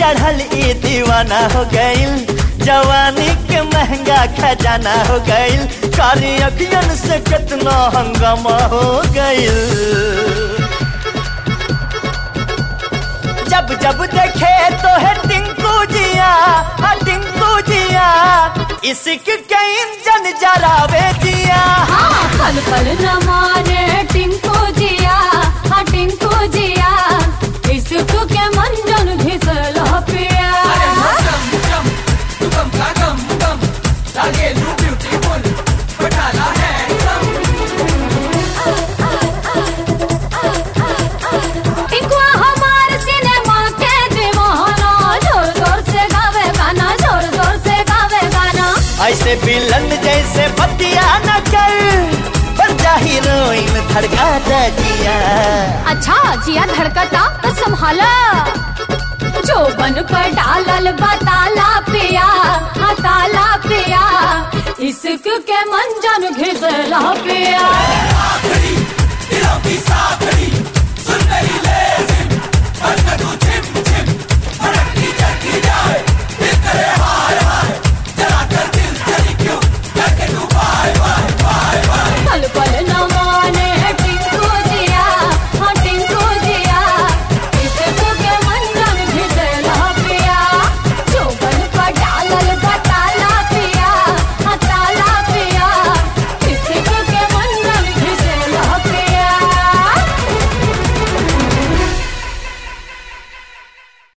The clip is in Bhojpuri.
चढ़ल ई दीवाना हो गईल जवानी के महंगा खजाना हो गईल कारी अखियन से कितना हंगामा हो गईल जब जब देखे तो है टिंकू जिया हाँ टिंकू जिया इश्क के इंजन जरावे जिया हाँ पल पल न मारे टिंकू जिया हाँ टिंकू जिया इसको के मंजन घिसल पिया टिंकुआ हमार सिनेमा के दीवाना जोर जोर से गावे गाना जोर जोर से गावे गाना ऐसे विलन जैसे बतिया न कर बन जा हीरोइन धड़का दे जिया अच्छा जिया धड़कता तो संभाला जो बन पर डालल बताला पिया हाँ ताला पिया इश्क के मंजन घिसला पिया